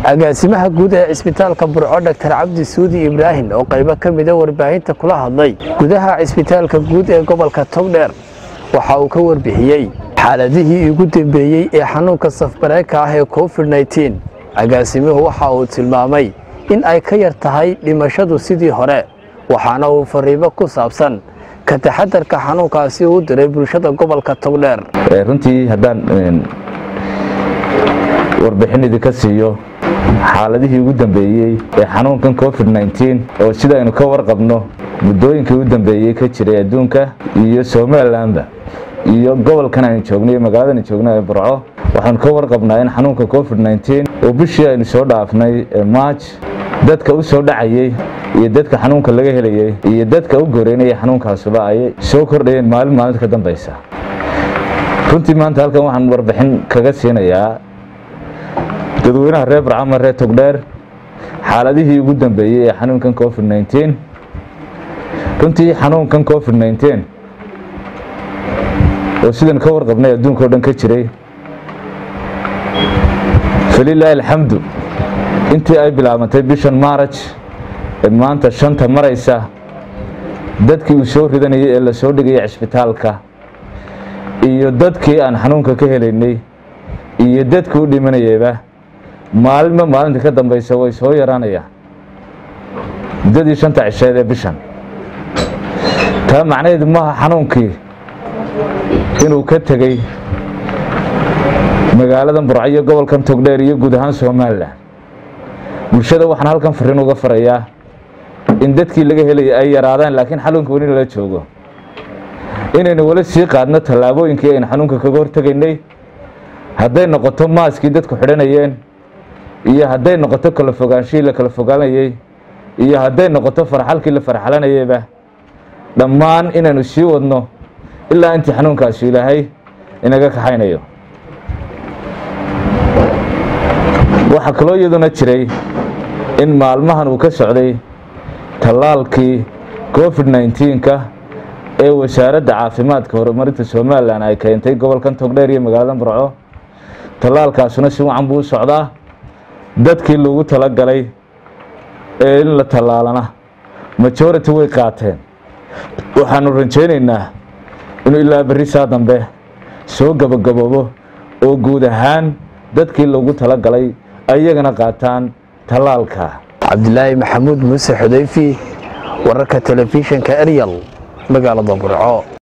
agaasimaha guud ee cisbitaalka burco dhaktar cabdi suudi ibraahim oo qaybo ka mida warbaahinta kula hadlay gudaha cisbitaalka guud ee gobolka togdheer waxa uu ka warbixiyey xaaladihii ugu dambeeyey ee xanuunka safbareeka ah ee covid nteen agaasimuhu waxa uu tilmaamay in ay ka yar tahay dhimashadu sidii hore waxaana uu fariimo ku saabsan ka taxadarka xanuunkaasi uu diray bulshada gobolka togdheer runtii haddaan warbixin idinka siiyo xaaladihii ugu dambeeyey ee xanuunkan covid nteen oo sida aynu ka warqabno muddooyinkii ugu dambeeyey ka jiray adduunka iyo somalilanba iyo gobolkan aynu joogno magaaladan joogno ee burco waxaanu ka warqabnaa in xanuunka covid nteen oo bishii aynu soo dhaafnay ee march dadka u soo dhacayey iyo dadka xanuunka laga helayey iyo dadka u goreynaya xanuunkaasuba ay soo kordhayeen maalin maalinta ka dambaysa runtii maanta halkan waxaan warbixin kaga siinayaa dadweynaha reer barcama reer togdheer xaaladihii ugu dambeeyey ee xanuunkan covid nteen runtii xanuunkan covid nteen oo sidan ka warqabnay adduunka o dhan ka jiray falilaahi alxamdu intii ay bilaabantay bishan maaraj ee maanta shanta maraysa dadkii uu soo ridanayay ee la soo dhigaya cisbitaalka iyo dadkii aan xanuunka ka helaynay iyo dadkii u dhimanayayba maalinba maalinta ka dambaysa way soo yaraanayaan muddadii shanta cisheed ee bishan taa macnaheedu maaha xanuunkii inuu ka tegey magaaladan burco iyo gobolkan togdheer iyo guud ahaan somalilan bulshada waxaan halkan fariin uga farayaa in dadkii laga helaya ay yaraadaan laakiin xanuunka weli lala joogo inaynu weli sii qaadno tallaabooyinkii aynu xanuunka kaga hortegaynay hadday noqoto maaskii dadku xidhanayeen iyo hadday noqoto kala fogaanshihii la kala fogaanayey iyo hadday noqoto farxalkii la farxalanayeyba dhammaan inaynu sii wadno ilaa intii xanuunkaasi ilaahay inaga kaxaynayo waxaa kaloo iyaduna jiray in maalmahan uu ka socday tallaalkii covid nnteenka ee wasaaradda caafimaadka horumarinta somalilan ay keentay gobolkan togdheer iyo magaalada burco tallaalkaasuna si wacan buu u socdaa dadkii lagu talagalay ee in la tallaalana majority way qaateen waxaanu rajaynaynaa inuu ilaa berri saa dambe soo gabagaboobo oo guud ahaan dadkii lagu talagalay ayagana qaataan tallaalka cabdilaahi maxamuud muuse xudayfi wararka telefishinka eryal magaalada burco